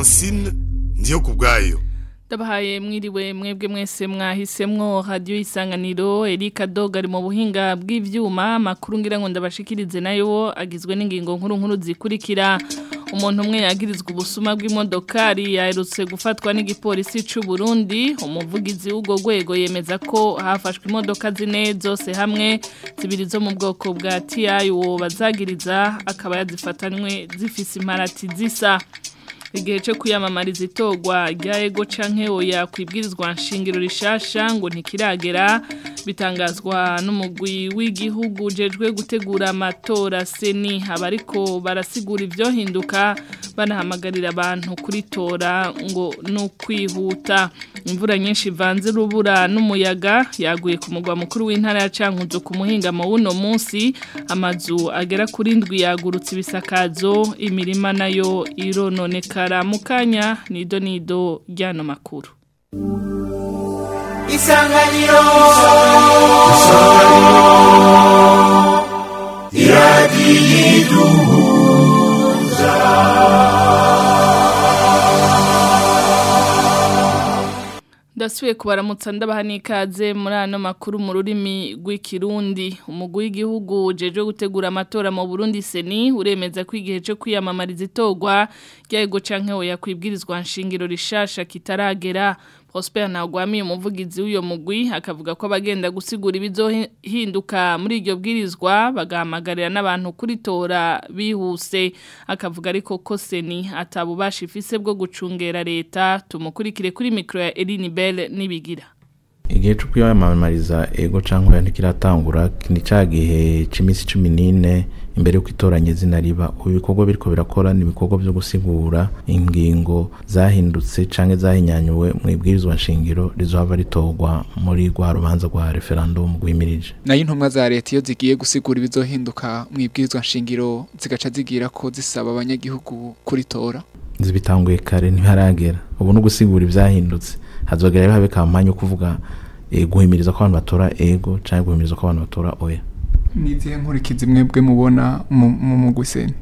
francine ndiyo ku bwayo Ndabahaye mwiriwe mwebwe mwese mwahisemwo radio isanganiro Erika Dog ari mu buhinga bw'ivyuma makuru ngira ngo ndabashikirize nayo agizwe n'ingingo nkuru nkuru zikurikira umuntu umwe yagirizwa ubusuma bw'imodokari yaherutse gufatwa n'igipolisi c'u Burundi umuvugizi w'ugo rwego yemeza ko hafashwe imodoka zine zose hamwe zibiri zo mu bwoko bwa TI uwo bazagiriza akaba yazifatanywe zifise imparati zisa igihe cyo kwiyamamariza itorwa rya ego canke oya kwibwirizwa nshingiro rishasha ngo ntikiragera bitangazwa n'umugwi w'igihugu jejwe gutegura amatora seni abariko barasigura ivyo hinduka banahamagarira abantu kuritora ngo no kwihuta imvura nyinshi ivanze rubura n'umuyaga yaguye ku mugwa mukuru w'intara ya Cankuzo ku muhingamo w'uno munsi amazu agera kuri ndwi yagurutse ibisakazo imirima nayo irononekara mukanya nido nido ryano makuru isanganiro Ndasubiye kubaramutsa ndabaha n'ikaze muri ano makuru mu rurimi rw'ikirundi umugwi w'igihugu jeje gutegura amatora mu Burundi seni uremeza ko igihe cyo kwiyamamariza itorwa ryego canke oya kwibwirizwa nshingiro rishasha kitaragera Prosper Ntagwami umuvugizi w'uyo mugwi akavuga ko abagenda gusigura ibizohinduka muri iryo bwirizwa bagahamagarira n'abantu kuritora bihuse akavuga ariko ko seni atabubasha ifise bwo gucungera leta tumukurikire kuri mikro ya Eline Bell nibigira igihe cyo kwiyamamariza ego cyangwa ntikiratangura ni cya gihe cy'iminsi cumi n'ine imbere y'uko itoranya izina riba ubu bikorwa biriko birakora ni ibikorwa byo gusigura ingingo zahindutse cyangwa zahinyanyuwe mu ibwirizwa nshingiro rizohava ritorwa muri rwa rubanza rwa referendum rwimirije nayo intumwa za leta iyo zigiye gusigura ibizohinduka mu ibwirizwa nshingiro zigaca zigira ko zisaba abanyagihugu kuritora zibitanguye kare ntiharagera ubu no gusigura ibyahindutse hazogera habe kampanye yo kuvuga e, guhimiriza ko abantu batora ego cyangwa guhimiriza ko abantu batora oya nizihe nkurikizi mwebwe mubona mu mugwi seni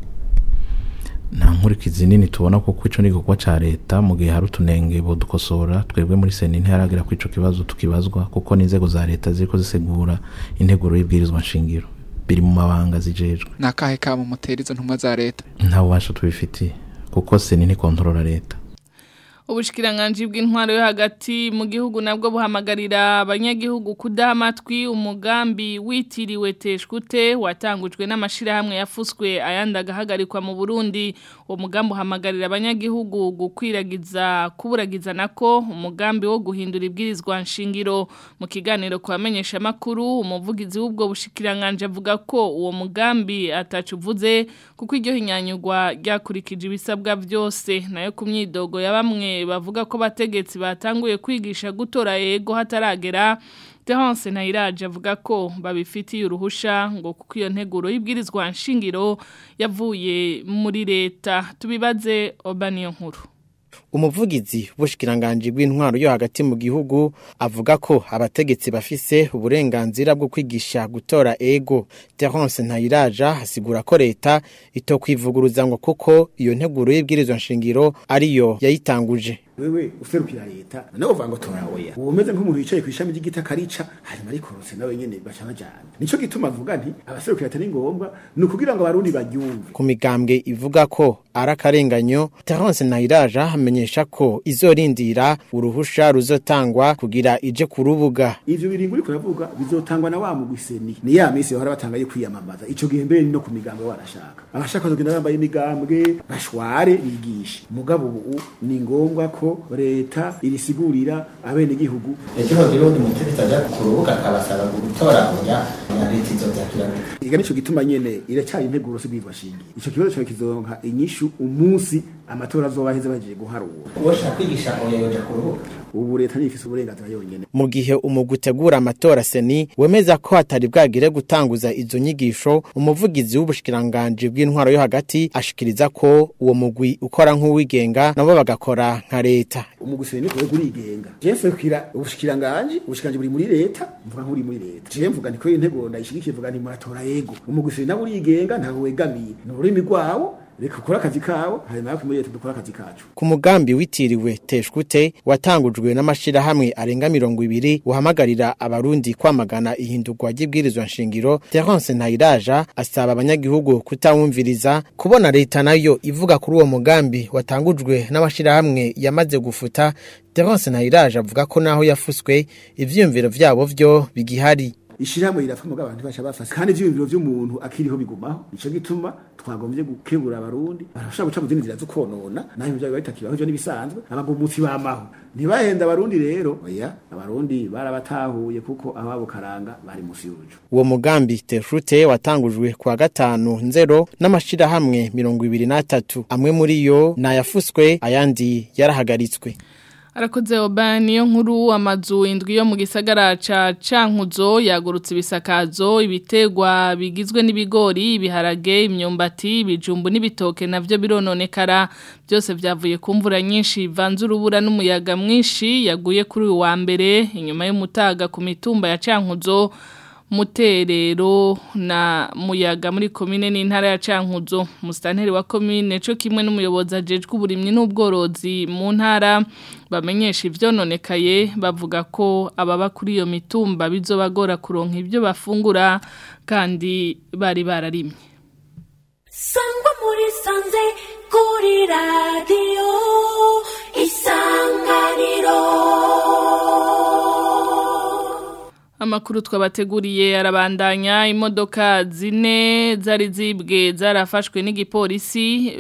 nta nkurikizi nini tubona kuko ico ni igikorwa ca leta mu gihe hari utunenge bodukosora twebwe muri seni ntiharagera ko ico kibazo tukibazwa kuko n'inzego za leta ziriko zisigura integuro y'ibwirizwa nshingiro biri mu mabanga zijejwe ni akahe kamo mutera izo ntumwa za leta nta bubasha tubifitiye kuko seni ntikontorora leta Ubushikiranganji bw'intwaro yo hagati mu gihugu nabwo buhamagarira abanyagihugu kudaha amatwi umugambi witiriwe teshkute watangujwe n'amashirahamwe yafuswe ayandi agahagarikwa mu Burundi uwo mugambi uhamagarira abanyagihugu gukwiragiza kuburagiza nako umugambi wo guhindura ibwirizwa nshingiro mu kiganiro kwamenyesha makuru umuvugizi w'ubwo bushikiranganje avuga ko uwo mugambi atacuvuze kuko iryo hinyanyugwa ryakurikije ibisabwa byose nayo ku myidogo ya bamwe bavuga ko bategetsi batanguye kwigisha gutora yego hataragera Terence Nairaje avuga ko babifitiye uruhusha ngo kuko iyo nteguro y'ibwirizwa nshingiro yavuye muri leta tubibaze Obaniyo nkuru umuvugizi w'ubushikiranganje bw'intwaro yo hagati mu gihugu avuga ko abategetsi bafise uburenganzira bwo kwigisha gutora ego Terence Ntayiraja asigura ko leta itokwivuguruza ngo kuko iyo nteguro y'ibwirizwa nshingiro ariyo yayitanguje wewe userukira leta nawe uvuga ngo tora oya uwo umeze nk'umuntu yicaye ku ishami ry'igiti akarica hanyuma arikorose nawe nyene bacana jana nico gituma avuga nti abaserukira leta ni ngombwa ni ukugira ngo abarundi baryumve ku migambwe ivuga ko ari akarenganyo Terence Ntayiraja amenyesha ko izorindira uruhusha ruzotangwa kugira ije ku rubuga ivyo biringo uriko uravuga bizotangwa na wa mugwiseni ni ya misi bahora batangaye kwiyamamaza ico gihe mbere no ku migambwe barashaka abashaka kugenda bambaye imigambwe bashware bigishe mugabo ubu ni ngombwa ko leta irisigurira abene gihugu ejo rero undi mutegetsi aja ku rubuga akabasaba gutora oya na leta izovyakira iga nico gituma nyene iracyari integuro sibirwa shingiye ico kibazo cyawe kizonka inyishu umunsi amatora azobaheze bagiye guharura uwoshaka kwigisha oya yoja ku rubuga ubu leta nifise uburenganzira yonyene mu gihe umugwi utegura amatora seni wemeza ko hatari bwagire gutanguza izo nyigisho umuvugizi w'ubushikiranganje bw'intwaro yo hagati ashikiriza ko uwo mugwi ukora nk'uwigenga nabo bagakora nka leta umuguseni niko urigenga je mfekira ubushikiranganje ubushikiranganje buri muri leta mvuga nk'uri muri leta je mvuga niko intego ndayishigikiye mvuga nti muratora yego umuguseni nawe urigenga ntawe wegamiye ni ururimi rwawo reka ukore akazi kawe hanyuma yo kumuriyete dukore akazi kacu ku mugambi witiriwe teshkute watangujwe n'amashirahamwe arenga mirongo ibiri uhamagarira abarundi kwamagana ihindurwa ry'ibwirizwa nshingiro Terence Ntayiraja asaba abanyagihugu kutawumviriza kubona leta nayo ivuga kuri uwo mugambi watangujwe n'amashirahamwe yamaze gufuta Terence Ntayiraja avuga ko naho yafuswe ivyiyumviro vyabo vyo bigihari ishyirahamwe rirapfa mugabo abantu basha bafase kandi ivyiyumviro vy'umuntu akiriho bigumaho nico gituma twagombye gukebura abarundi barashobora guca mu zindi nzira zo konona naho ibyo bitakibaho ivyo nibisanzwe abagumutsi bamaho ntibahenda abarundi rero oya abarundi barabatahuye kuko ababo karanga bari musi y'urujo uwo mugambi tefrute watangujwe kwa gatanu nzero n'amashirahamwe mirongo ibiri n'atatu amwe muri yo nayafuswe ayandi yarahagaritswe Arakoze oba niyo nkuru amazu indwi yo mu gisagara ca Cankuzo yagurutse ibisakazo ibitegwa bigizwe n'ibigori ibiharage imyumbati ibijumbu n'ibitoke navyo birononekara byose vyavuye ku mvura nyinshi vanze urubura n'umuyaga mwinshi yaguye kuri uyu wa mbere inyuma y'umutaga ku mitumba ya Cankuzo muterero na muyaga muri komine n'intara ya Cankuzo mustanteri wa komine cyo kimwe n'umuyobozi ajejwe uburimyi n'ubworozi mu ntara bamenyesha ivyononekaye bavuga ko ababa kuri iyo mitumba bizobagora kuronka ibyo bafungura kandi bari bararimye Sangwa muri sanze kuri radio isanganiro Amakuru twabateguriye arabandanya imodoka zine zari zibwe zarafashwe n'igipolisi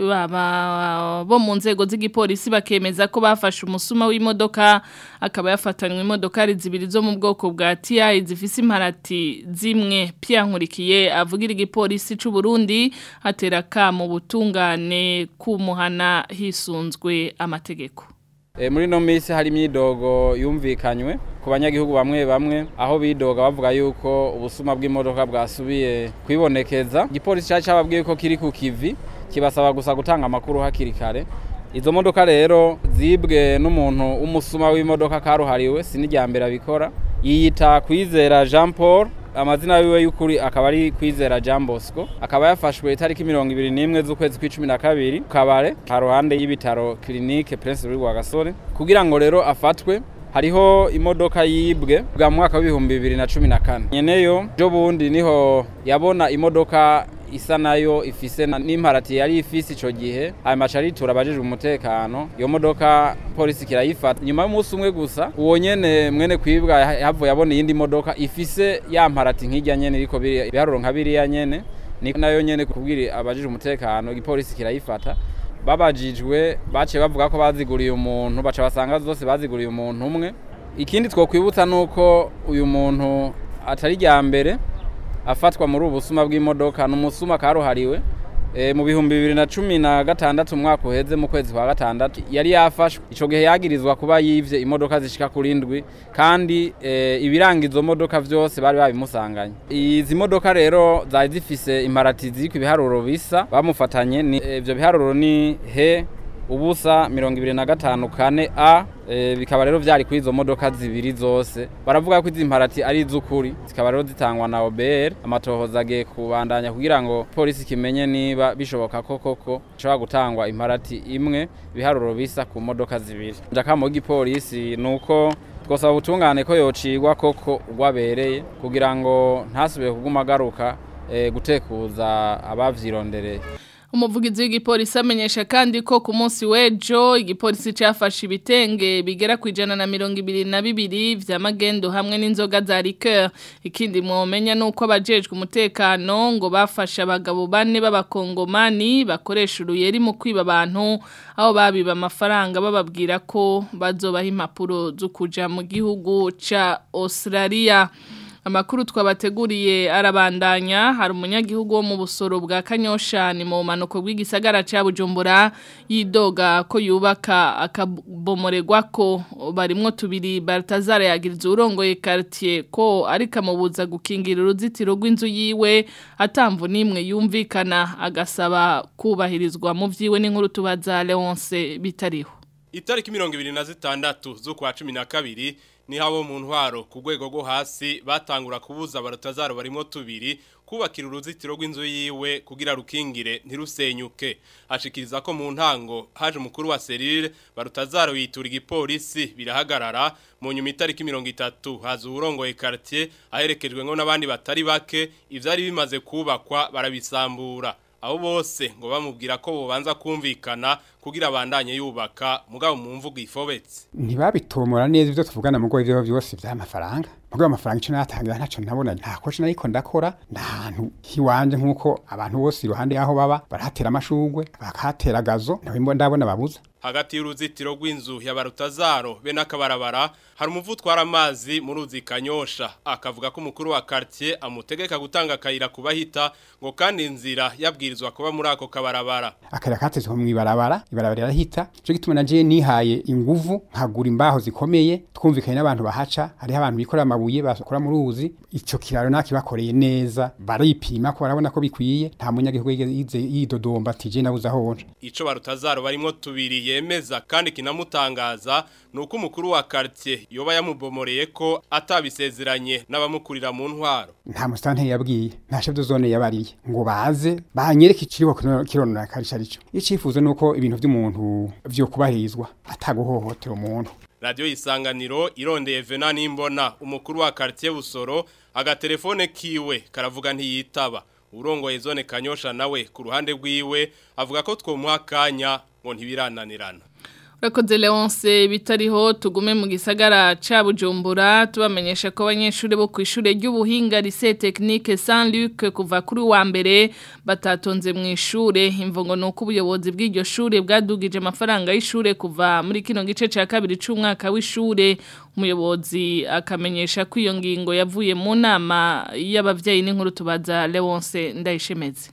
baba bo mu nzego z'igipolisi bakemeza ko bafashe umusuma w'imodoka akaba yafatanywe imodoka ari zibiri zo mu bwoko bwa TI zifise imparati zimwe Pierre Nkurikiye avugira igipolisi c'u Burundi atera ka mu butungane kumuhana hisunzwe amategeko E, muri no misi hari imyidogo yumvikanywe ku banyagihugu bamwe bamwe aho bidoga bavuga yuko ubusuma bw'imodoka bwasubiye kwibonekeza igipolisi cyari cyababwiye ko kiri ku kivi kibasaba gusa gutanga amakuru hakiri kare izo modoka rero zibwe n'umuntu w'umusuma w'imodoka karuhariwe sinijya mbere abikora yiyita kwizera Jean Paul amazina yiwe y'ukuri akaba ari kwizera Jean Bosco akaba yafashwe itariki mirongo ibiri n'imwe z'ukwezi kw'icumi na kabiri kabare haruhande y'ibitaro clinique Prince Louis Rwagasore kugira ngo rero afatwe hariho imodoka yibwe bwa mwaka w'ibihumbi bibiri na cumi na kane nyeneyo jo bundi niho yabona imodoka isa nayo ifise na- n'imparati yari ifise ico gihe hanyuma aca aritura abajejwe umutekano iyo modoka polisi kirayifata nyuma y'umunsi umwe gusa uwo nyene mwene kwibwa ya- yahavuye abona iyindi modoka ifise ya mparati nk'irya nyene iriko biri- ibiharuro nka biriya nyene ni nayo nyene kubwira abajejwe umutekano igipolisi kirayifata babajijwe baciye bavuga ko baziguriye umuntu baca basanga zose baziguriye umuntu umwe ikindi twokwibutsa nuko uyu muntu atari rya mbere afatwa muri ubu busuma bw'imodoka ni umusuma karuhariwe e, mu bihumbi bibiri na cumi na gatandatu umwaka uheze mu kwezi kwa gatandatu yari yafashwe ico gihe yagirizwa kuba yivye imodoka zishika kuri ndwi kandi e, ibiranga izo modoka vyose bari babimusanganye izi modoka rero zari zifise imparati ziriko ibiharuro bisa bamufatanye ni e, ivyo biharuro ni he ubusa mirongo ibiri na gatanu kane a e, bikaba rero vyari kuri izo modoka zibiri zose baravuga ko izi mparati ari iz'ukuri zikaba rero zitangwa na OBR amatohoza agiye kubandanya kugira ngo polisi kimenye niba bishoboka ko koko ishobora gutangwa imparati imwe ibiharuro bisa ku modoka zibiri njakamo w'igipolisi nuko twosaba ubutungane ko yocigwa koko ugwabereye kugira ngo ntasubire kuguma agaruka e, gutekuza abavyirondereye Umuvugizi w'igipolisi amenyesha kandi ko ku munsi w'ejo igipolisi cyafashe ibitenge bigera ku ijana na mirongo ibiri na bibiri vya magendo hamwe n'inzoga za liqueur ikindi mwomenya nuko abajejwe umutekano ngo bafashe abagabo bane b'abakongomani bakoresha uruyeri mu kwiba abantu aho babiba amafaranga bababwira ko bazobaha impapuro zo kuja mu gihugu ca Australia Amakuru twabateguriye arabandanya hari umunyagihugu wo mu busoro bwa Kanyosha ni mu manuko bw'igisagara ca Bujumbura yidoga ko yubaka akabomoregwa ko barimwo tubiri Baltazar yagiriza urongoye quartier ko ariko amubuza gukingira uruzitiro rw'inzu yiwe atamvu nimwe yumvikana agasaba kubahirizwa mu vyiwe n'inkuru tubaza Leonce bitariho Itariki mirongo ibiri na zitandatu z'ukwa cumi na kabiri ni habo mu ntwaro ku rwego rwo hasi batangura kubuza abarotazaro barimo tubiri kubakira uruzitiro rw'inzu yiwe kugira rukingire ntirusenyuke ashikiriza ko mu ntango haje umukuru wa serire barutazaro yitura igipolisi birahagarara mu nyuma itariki mirongo itatu haza uwurongoye quartier aherekejwe ngo n'abandi batari bake ivyari bimaze kubakwa barabisambura abo bose ngo bamubwira ko bobanza kumvikana kugira abandanye yubaka mugabo mu mvugo ifobetse ntibabitomora neza ibyo tuvugana mu rwego ibyo byose by'amafaranga mugabo amafaranga icyo natangira ntacyo nabona nta koshi nariko ndakora nta hantu hiwanje nk'uko abantu bose iruhande y'aho baba barahatera amashugwe bakahatera gazo ntabwo ndabona babuza hagati y'uruzitiro rw'inzu ya barutazaro be n'akabarabara hari umuvu utwara amazi mu ruzi kanyosha akavuga ko umukuru wa quartier amutegeka gutanga akayira kubahita ngo kandi inzira yabwirizwa kuba muri ako kabarabara akayira katezwe mu ibarabara ibarabara rirahita cyo gituma naje nihaye inguvu nkagura imbaho zikomeye twumvikanye n'abantu bahaca hariho abantu bikorera amabuye bakora mu ruzi ico kiraro nakibakoreye neza baripima ko barabona ko bikwiye nta munyagihugu yize yidodomba ati je nabuze aho nje ico barutazaro barimo tubiri yemeza kandi kinamutangaza nuko umukuru wa quartier yoba yamubomoreye ko atabisezeranye n'abamukurira mu ntwaro nta musitante yabwiye nta chef de zone yabariye ngo baze banyereke ikiriho kironora karisha rico icifuzo nuko ibintu by'umuntu vyo kubahirizwa ataguhohotera umuntu Radio Isanganiro irondeye Vena nimbona umukuru wa quartier Busoro agatelefone kiwe karavuga ntiyitaba urongoye zone Kanyosha nawe ku ruhande rwiwe avuga ko twomuha kanya ngo ntibirananirana Urakoze Leonce bitariho tugume mu gisagara ca Bujumbura tubamenyesha ko abanyeshuri bo kwishure ry'ubuhinga lycée technique Saint Luc kuva kuri wa mbere batatonze mu ishure imvongo nuko ubuyobozi bw'iryo shure bwadugije amafaranga y'ishure kuva muri kino gice ca kabiri c'umwaka w'ishure umuyobozi akamenyesha ko iyo ngingo yavuye mu nama y'abavyeyi n'inkuru tubaza Leonce ndayishemeze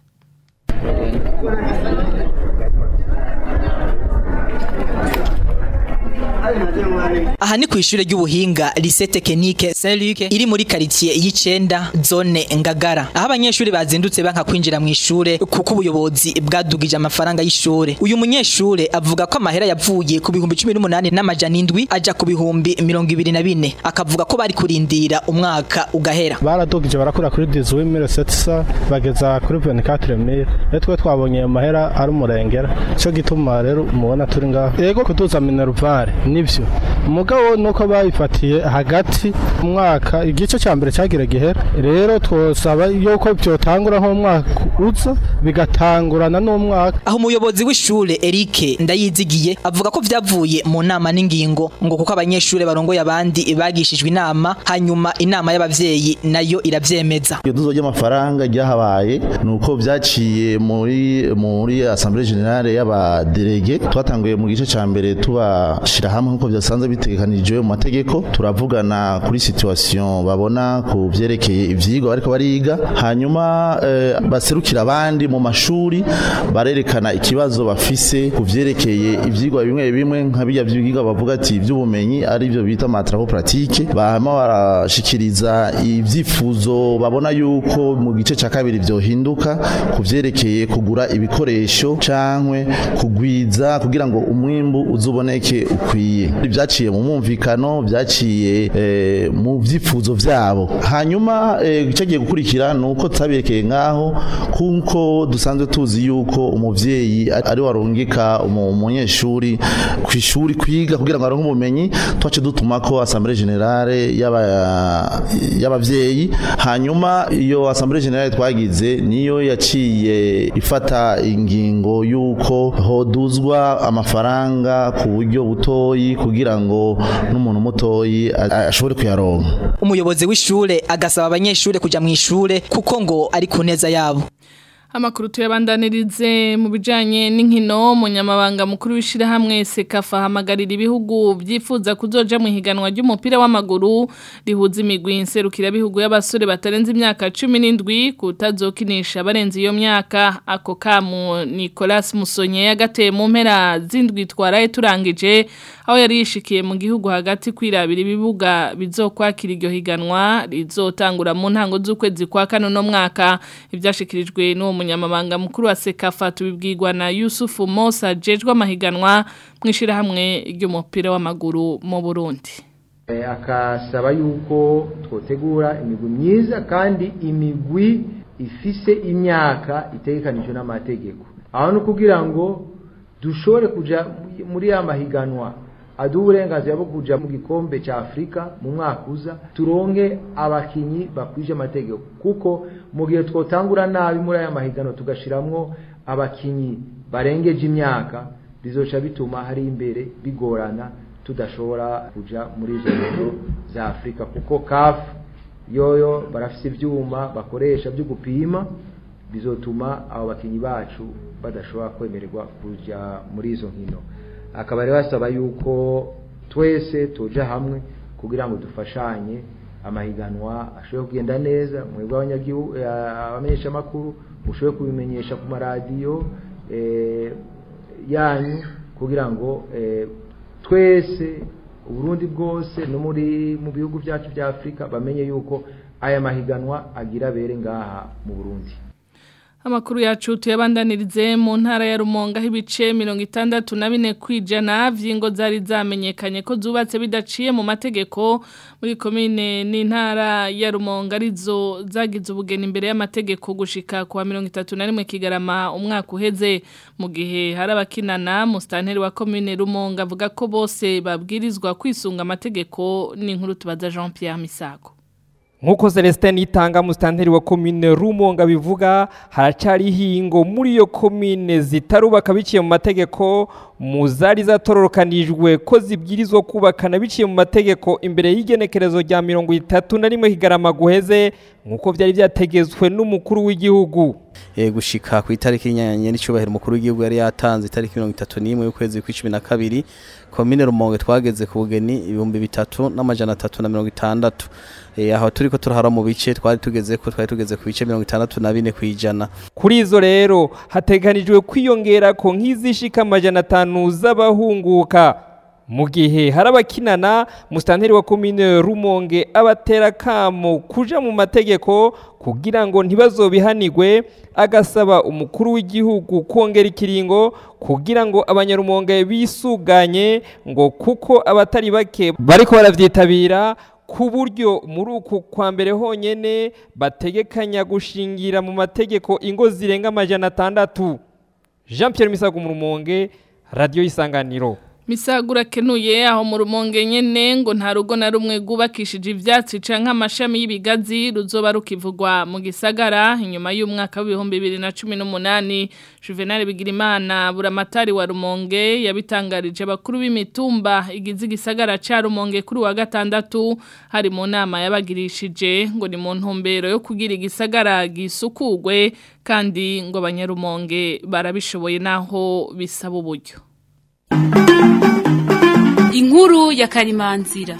aha ni ku ishure ry'ubuhinga lycée technique Saint Luc iri muri quartier y'icenda zone Ngagara aho abanyeshuri bazindutse banka kwinjira mu ishure kuko ubuyobozi bwadugije amafaranga y'ishure uyu munyeshure avuga ko amahera yavuye ku bihumbi 18 n'amajana indwi aja ku bihumbi 24 akavuga ko bari kurindira umwaka ugahera baradugije barakura kuri 18700 bageza kuri 24000 rero twe twabonye amahera ari umurengera cyo gituma rero mubona turi ngaho yego kuduza minervare nivyo umugabo nuko bayifatiye hagati umwaka igice cya mbere cyagira gihera rero twosaba yuko byotangura nko mwaka uza bigatangurana n'umwaka aho umuyobozi w'ishure Eric ndayizigiye avuga ko vyavuye mu nama n'ingingo ngo kuko abanyeshure barongoye abandi bagishijwe inama hanyuma inama y'abavyeyi nayo iravyemeza iyo tuzo ry'amafaranga ryahabaye nuko vyaciye muri muri assemblée générale y'abadelege twatanguye mu gice ca mbere tubashira hamwe nkuko byasanzwe bitegekanijwe mu mategeko turavugana kuri situation babona ku vyerekeye ivyigwa bariko bariga hanyuma eh, baserukira abandi mu mashuri barerekana ikibazo bafise ku vyerekeye ivyigwa bimwe bimwe nka bijya vyigwa bavuga ati ivy'ubumenyi ari byo bita matravo pratique bahama barashikiriza ivyifuzo babona yuko mu gice ca kabiri vyohinduka ku vyerekeye kugura ibikoresho cankwe kugwiza kugira ngo umwimbu uzuboneke ukwiye byaciye mu mwumvikano byaciye eh, mu vyifuzo vyabo hanyuma eh, cyagiye gukurikira nuko taberekeye ngaho kuko dusanzwe tuzi yuko umuvyeyi ari warungika umunyeshuri ku ishuri kwiga kugira ngo aronke ubumenyi twace dutuma ko assemblée générale y'abavyeyi hanyuma iyo assemblée générale twagize niyo yaciye ifata ingingo yuko hoduzwa amafaranga ku buryo butoyi kugira ngo n'umuntu mutoyi ashobore kuyaronka umuyobozi w'ishure agasaba abanyeshure kuja mu ishure kuko ngo ari ku neza yabo Amakuru tuyabandanirize mu bijanye n'inkino munyamabanga mukuru w'ishirahamwe Sekafa hamagarira ibihugu byifuza kuzoja mu higanwa ry'umupira w'amaguru rihuza imigwi inserukira bihugu y'abasore batarenze imyaka 17 kutazokinisha barenze iyo myaka ako kamu Nicolas Musonye yagateye mu mpera zindwi twaraye turangije aho yari yishikiye mu gihugu hagati kwirabira ibibuga bizokwakira iryo higanwa rizotangura mu ntango z'ukwezi kwa kane no mwaka ivyashikirijwe n'uwo munyamabanga mukuru wa Sekafa tubibwirwa na Yusufu Mosa jejwe amahiganwa mwishira hamwe ry'umupira w'amaguru mu Burundi akasaba yuko twotegura imigwi myiza kandi imigwi ifise imyaka itegekanijwe n'amategeko aho ni kugira ngo dushobore kuja muri ya mahiganwa aduha uburenganzira bwo kuja mu gikombe cya afurika mu mwaka uza turonke abakinyi bakwije amategeko kuko mu gihe twotangura nabi muri aya mahiganwa tugashiramwo abakinyi barengeje imyaka bizoca bituma hari imbere bigorana tudashobora kuja muri izo nkino za afurika kuko kafu yoyo barafise ivyuma bakoresha byo gupima bizotuma abo bakinyi bacu badashobora kwemererwa kuja muri izo nkino akaba rero basaba yuko twese tuja hamwe kugira ngo dufashanye amahiganwa ashobore kugenda neza mwebwe abanyagihugu abamenyesha makuru mushobore kubimenyesha ku maradiyo yanyu kugira ngo twese uburundi bwose no muri mu bihugu byacu bya afurika bamenye yuko aya mahiganwa agira bere ngaha mu burundi Amakuru yacu tuyabandanirize mu ntara ya Rumonga hibice 64 kwijana vyingo zari zamenyekanye ko zubatse bidaciye mu mategeko muri commune n'intara ya Rumonga arizo zagize ubugeni imbere y'amategeko gushika kwa 31 kigarama umwaka uheze mu gihe hari abakinana mu stanteri wa commune Rumonga avuga ko bose babwirizwa kwisunga amategeko n'inkuru tubaza Jean Pierre Misago Nkuko Celestin itanga mustanteri wa commune Rumonga bivuga haracari hingo muri yo commune zitarubaka biciye mu mategeko muzari zatororokanijwe ko zibwirizwa kubakana biciye mu mategeko imbere y'igenekerezo rya 31 higarama guheze nkuko byari byategezwe n'umukuru w'igihugu e, gushika ku itariki y'inyanya n'icubahiro umukuru w'igihugu yari yatanze itariki 31 y'ukwezi kwa 12 commune Rumonge twageze ku bugeni ibihumbi bitatu n'amajana 360 eh aho turiko turahara mu bice twari tugeze ko twari tugeze ku bice 64 kwijana kuri izo rero hateganijwe kwiyongera ko nk'izishika amajana 5 z'abahunguka mu gihe hari abakinana musitanteri wa komine rumonge abatera kamo kuja mu mategeko kugira ngo ntibazobihanigwe agasaba umukuru w'igihugu kongera ikiringo kugira ngo abanyarumonge bisuganye ngo kuko abatari bake bariko baravyitabira ku buryo muri uku kwa mbere honyene bategekanya gushingira mu mategeko ingo zirenga amajana atandatu jean Pierre Misago mu rumonge radiyo y'isanganiro Misagura kenuye aho mu rumonge nyene ngo nta rugo na rumwe gubakishije ivyatsi canke amashami y'ibigazi ruzoba rukivugwa mu gisagara inyuma y'umwaka w'ibihumbi 2018 Juvenal Bigirimana buramatari wa rumonge yabitangarije abakuru b'imitumba igize igisagara ca rumonge kuri wa gatandatu hari mu nama yabagirishije ngo ni mu ntumbero yo kugira igisagara gisukugwe kandi ngo abanyarumonge barabishoboye naho bisaba uburyo inkuru ya karimanzira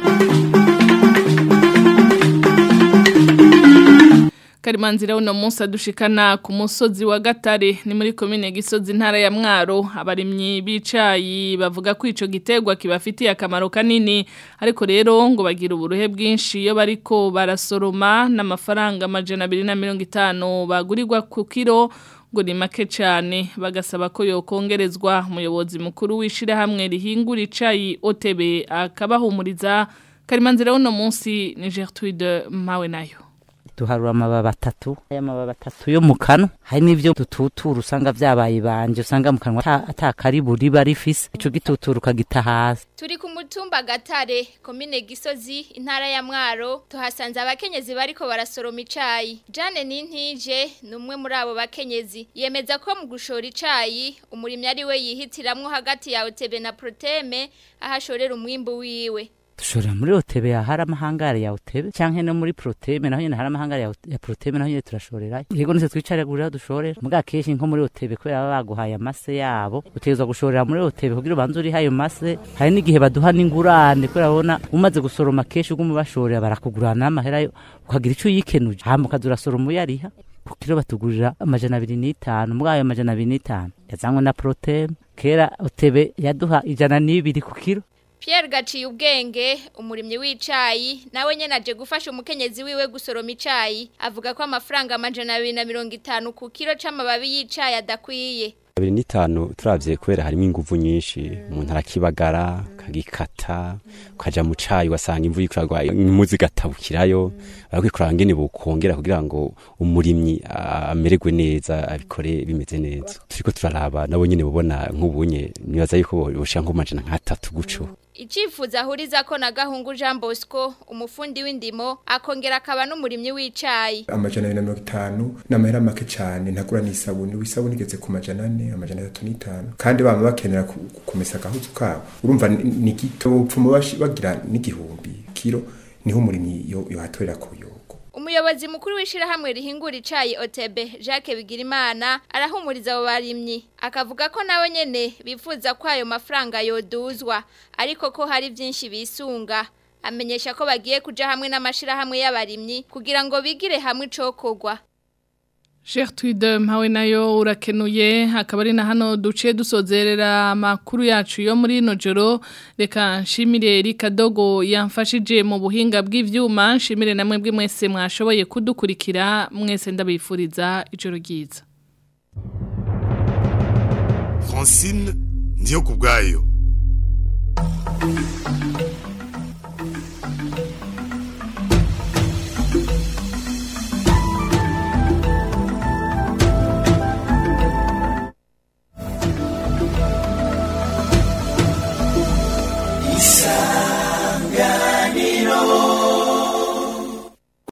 Karimanzira uno munsi adushikana ku musozi wa Gatare ni muri komine Gisozi ntara ya Mwaro abarimyi bicayi bavuga ko ico gitegwa kibafitiye akamaro kanini ariko rero ngo bagira uburuhe bwinshi iyo bariko barasoroma n'amafaranga amajana 250 bagurirwa ku kiro ngo ni make cyane bagasaba ko yokongerezwa umuyobozi mukuru wishira hamwe rihingura icayi OTB akabahumuriza Karimanzira uno munsi ni Gertrude Mawe nayo duharura amababa atatu aya mababa atatu yo mu kanwa hari n'ivyo dututura usanga vyabaye banje usanga mu kanwa atakari buri barifise ico gitutura ukagita hasi turi ku mutumba gatare komine gisozi intara ya mwaro tuhasanze abakenyezi bariko barasoroma icayi jane nintije ni umwe muri abo bakenyezi yemeza ko mu gushora icayi umurimyi ari we yihitiramwo hagati ya otebe na proteme ahashorera umwimbu wiwe dushorera muri otebe hari amahangare ya otebe canke no muri proteme naho nyene hari amahangare ya, ya proteme naho nyene turashorera yego nise twicaragurira dushorera muga kenshi nko muri otebe kubera baba baguhaye amase yabo utegezwa gushorera muri otebe kugira ubanze uriho ayo mase hari n'igihe baduha n'ingurane kubera babona umaze gusoroma kenshi uguma ubashorera barakugurana n'amahera yo ukagira ico uyikenuje hama ukaza urasoroma uyariha ku kiro batugurira amajana abiri n'itanu muri ayo amajana abiri n'itanu yazanywe na proteme kera otebe yaduha ijana n'ibiri ku kiro Pierre gaciye ubwenge umurimyi w'icayi nawe nyene aje gufasha umukenyezi wiwe gusoroma icayi avuga ko amafaranga amajana 250 ku kiro c'amababi y'icayi adakwiye abiri n'itanu turavye kubera harimo inguvu nyinshi umuntu arakibagara akagikata ukaja mu cayi ugasanga imvura iriko iragwa imuzi igatabukirayo barakwiye kuraba ngene bokongera kugira ngo umurimyi ah, amererwe neza abikore bimeze neza turiko turaraba nabo nyene bubona nk'ubunye nibaza yuko boshira nko majana nk'atatu guco Icifuzo ahuriza ko na gahungu Jean Bosco umufundi w'indimo akongera akaba n'umurimyi w'icayi. amajana abiri na mirongo itanu ni amahera make cyane ntagura n'isabuni wisabuni igeze ku majana ane amajana atatu n'itanu kandi bama bakenera ku- kumesa agahuzu kabo urumva ni- ni gito upfuma bashi- bagira n'igihumbi kiro niho umurimyi yo- yohatorera kuyo Umuyobozi mukuru w'ishirahamwe rihingura icayi OTB Jacques Bigirimana arahumuriza abo barimyi akavuga ko nawe nyene bifuza ko ayo mafaranga yoduzwa ariko ko hari vyinshi bisunga amenyesha ko bagiye kuja hamwe n'amashirahamwe y'abarimyi kugira ngo bigire hamwe icokorwa Gertrude mpawe nayo urakenuye hakaba ari na hano duce dusozerera amakuru yacu yo muri ino joro reka nshimire Erika Dogo yamfashije mu buhinga bw'ivyuma nshimire namwe bwe mwese mwashoboye kudukurikira mwese ndabifuriza ijoro ryiza Francine ndiyo kubwayo